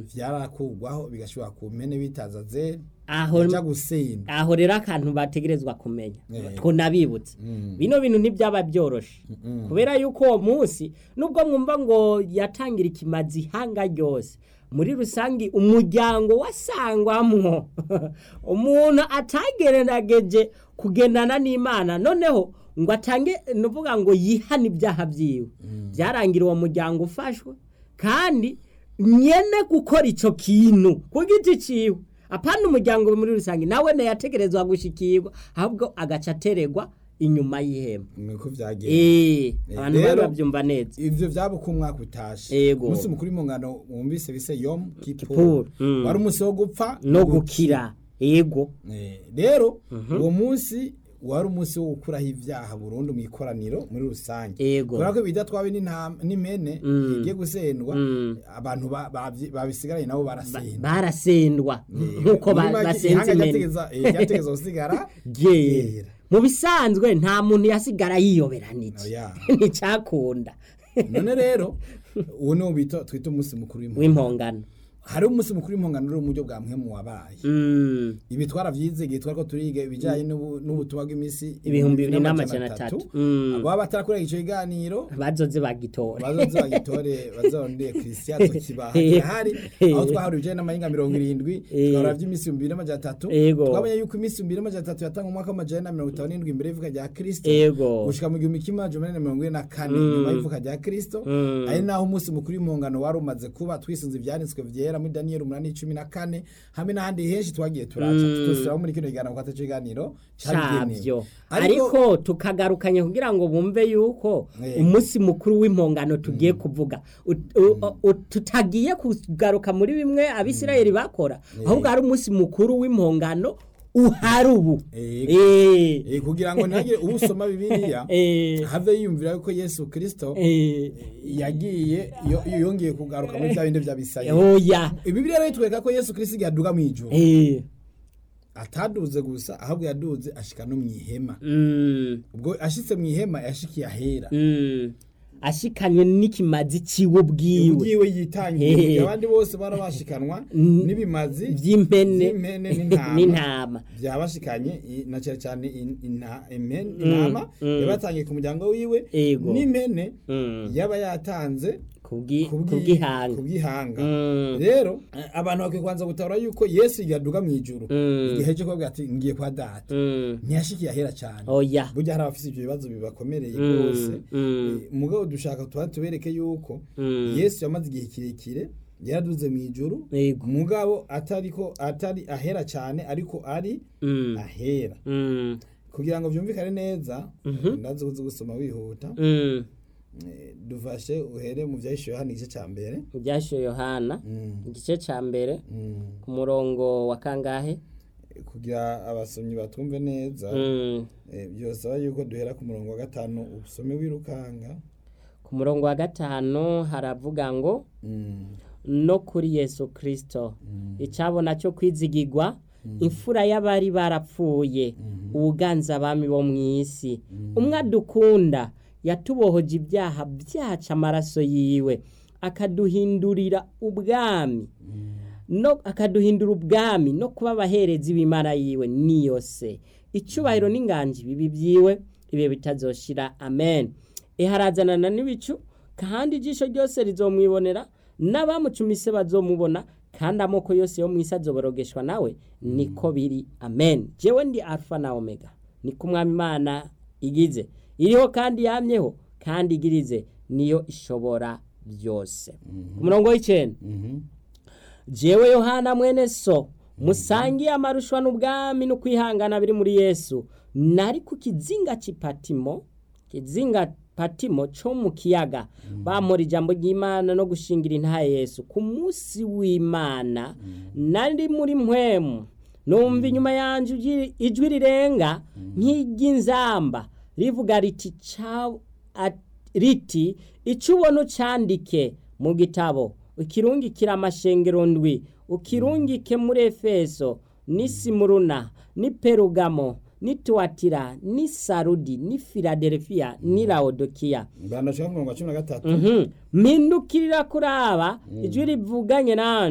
Mm. vyarakugwaho bigashobora ku mpene bitaza zeri aho yaja gusinda aho rero akantu bategerezwa kumenya Eh. twonabibutse Mm. bino bintu ntibyaba byoroshe Mm. kubera yuko uwo munsi nubwo mwumva ngo yatangira ikimazi ihanga ryose muri rusange umuryango wasangwamwo umuntu atagerenageje kugendana n'imana noneho ngo atange nuvuga ngo yihane ibyaha byiwe byarangira uwo muryango ufashwe kandi nyene gukora ico kintu ku giti ciwe apana umuryango muri rusange nawe yategerezwa gushikirwa ahubwo agaca ateregwa inyuma y'ihema niko vyagenze Eh, abantu rero- bari babyumva neza ivyo vyaba uko umwaka utashe Yego. umunsi mukuru w'imungano wumvise bise yom Kippur, kipur mm. wari umunsi wo gupfa no gukira yego Eh, rero uwo munsi wari umunsi wo gukuraho ibyaha burundu mu ikoraniro muri rusange Yego. kubera ko ibijya twabe n'intama- n'impene Mm. igiye gusendwa Mm. abantu ba- babyi- babisigaranye nabo Ba- barasenda barasendwa nk'uko ba- Muri make, basenze ihanga imene ryategeza- eh, ryategeza gusigara ryera ryera. mu bisanzwe nta muntu yasigara yiyoberanije Oya. nticyakunda none rero uwo niwo bita twita umunsi mukuru w'impongano w'impongano hari umunsi mukuru w'impongano uri mu buryo bwa mpwemu wabaye Mm, ibi twaravyize igihe twariko turiga ibijanye n'ubu- n'ubutumwa bw'imisi Ibihumbi bibiri n'amajana atatu. Mm. ababa batarakurega ico kiganiro bazoze bagitora bazoze bagitore bazondeye christian kibaha Eh. kirahari Eh. aho twahari ibijanye n'amahinga mirongo irindwi Eh. twahora vy'imisi ibihumbi bibiri n'amajana atatu Ego. twamenye yuko imisi ibihumbi bibiri n'amajana atatu yatanga umwaka w'amajana na mirongo itanu n'indwi imbere y'ivuka rya kristo Ego. gushika mu gihumbi kimwe amajana umunani na mirongo ine na kane Mm. nyuma y'ivuka rya kristo Mm. ari naho umunsi mukuru w'impongano wari umaze kuba twisunze ivyanditswe vyera muri daniyeli umunani cumi na kane hamwe n'ahandi henshi twagiye turaca Mm. tusiraho muri kino kiganiro kwata kiganiro cabigenewe cabyo ariko tukagarukanye kugira ngo bumve yuko Eh. umunsi mukuru w'impongano tugiye kuvuga Ut- u- u- tutagiye kugaruka muri bimwe abisirayeli bakora ahubwo ari umunsi mukuru w'impongano uhari ubu Eh. Eh. Eh, kugira ngo ntihagire usoma bibiliya Eh. have yiyumvira yuko yesu kristo Eh. yagiye yo- yongeye kugaruka muri bya bindi vy'abisirayeli oya bibiliya rero itwereka ko yesu kristo igihe aduga mw'ijuru Eh. ataduze gusa ahubwo yaduze ashika no mw'ihema Mm. ubwo ashitse mw'ihema yashikiye ahera Mm. ashikanywe n'ikimazi ciwe ubwiwe ubwiwe yitangiye Hehe. mu gihe abandi bose bara bashikanwa Mm. n'ibimazi vy'impene vy'impene n'intama n'intama byabashikanye i- na cyane cyane in- inta- impen- intama mm. yabatangiye ku muryango wiwe Ego. n'impene Mm. yaba yatanze kubwi- kubwi- kubw'ihanga kubw'ihanga Mm. rero eh, abantu bakwiye kubanza gutabura yuko yesu yaduga mu ijuru Mm. igihe cyo kuvuga ati ngiye kwa data Mm. ntiyashikiye ahera cyane oya burya hari abafite ibyo bibazo bibakomereye Mm, rwose mm. Eh, mugabo dushaka tuba tubereke yuko Mm. yesu yamaze igihe kirekire yaraduze mu ijuru Yego. mugabo atariko atari ahera cyane ariko ari Mm. ahera Mm. kugira ngo byumvikane neza Mhm. ndazi kuzi gusoma wihuta Mm. Eh, dufashe uhere mu byahishuwe hano igice cya mbere ibyashiwe yohana Mm, igice ca mbere mm. ku murongo wa kangahe kugira abasomyi batumve neza Mm. eh, byosaba yuko duhera ku murongo wa gatanu usome wirukanga ku murongo wa gatanu haravuga ngo Mm, no kuri yesu kristo mm, icabona cyo kwizigirwa imfura y'abari barapfuye ubuganza abami bo mu isi umwe adukunda yatubohoje ibyaha byacu amaraso yiwe akaduhindurira ubwami no akaduhindura ubwami no kuba abaherezi b'imana yiwe niyo se icubahiro n'inganji bibi byiwe ibihe bitazoshira amen iharazanana n'ibicu kandi ijisho ryose rizomwibonera n'abamucumise bazomubona kandi amoko yose yo mu isi azoborogeshwa nawe niko biri amen jewe ndi alfa na omega niko umwami imana igize iriho kandi yamyeho kandi igirize niyo ishobora byose ku murongo w'icenda mhm. jewe yohana mwene so musangiye amarushwa n'ubwami no kwihangana biri muri yesu nari ku kizinga c'ipatimo kizinga patimo co mu kiyaga bamura ijambo ry'imana no gushingira intaha yesu ku munsi w'imana nari muri mpwemu numva inyuma yanje ijwi- ijwi rirenga nk'iry'inzamba rivuga riti ca- at- riti ico ubona ucandike mu gitabo ukirungikira amashengero ndwi ukirungike muri efeso ni simuruna ni perugamo ni tuwatira ni sarudi ni filadelfiya ni laodikiya bandashaka ku murongo wa cumi na gatatu Mhm. mpindukirira kuraba ijwi rivuganye nanje